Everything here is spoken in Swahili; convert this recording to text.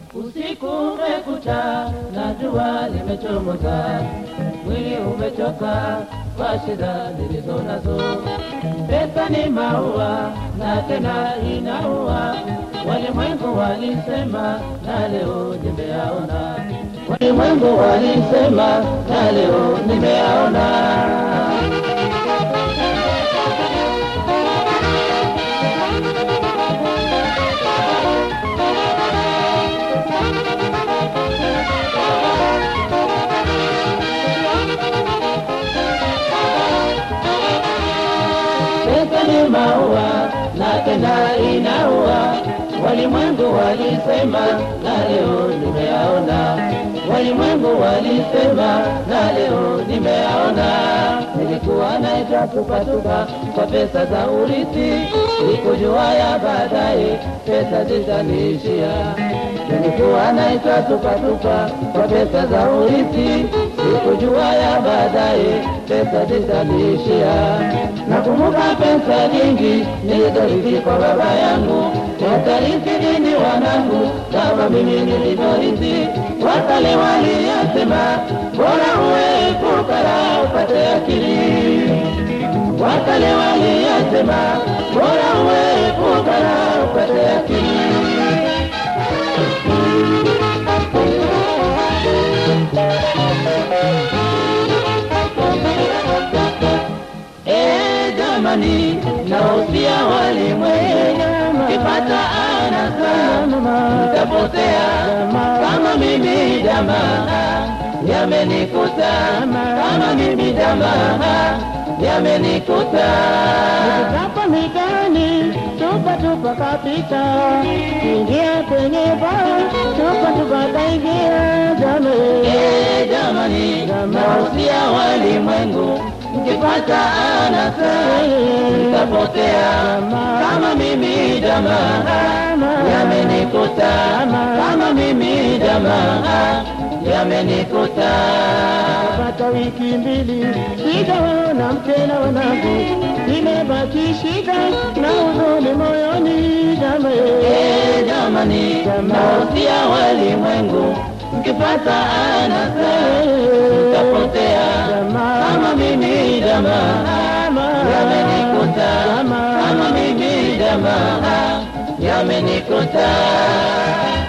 Usiku umekucha na jua limechomoza, mwili umechoka kwa shida zilizo nazo. Pesa ni maua na tena inaua, walimwengu walisema na leo nimeyaona, walimwengu walisema na leo nimeyaona. Pesa ni maua na tena inaua, walimwengu walisema na leo nimeyaona, walimwengu walisema na leo nimeyaona. Nilikuwa naita tupatupa kwa pesa za urithi, sikujua ya baadaye pesa zitaniishia. Nilikuwa naita tupatupa kwa pesa za urithi, sikujua ya baadaye pesa zitaniishia. Nakumbuka pesa nyingi nilizorithi kwa baba yangu, watarithi nini wanangu kama mimi nilivyorithi? Wakale waliyasema bora uwe fukara upate akili. Wakale waliyasema bora uwe fukara upate akili. Eh, jamani, nausia walimwengu, kipata anasa nitapotea kama mimi jamaa yamenikuta, kama mimi jamaa yamenikuta. Hapa mitaani tupa tupa kapita, ingia kwenye baa tupa tupa kaingia jamii. Eh, jamani, nausia walimwengu, mkipata anasa nitapotea kama mimi jamaa yamenikuta, kama mimi jamaa yamenikuta. Pata wiki mbili sijaona mke na wanangu, imebaki shida na huzuni moyoni jamii. Eh, jamani, nausia walimwengu, mkipata anasa mtapotea kama mimi jamaa yamenikuta, kama mimi jamaa yamenikuta.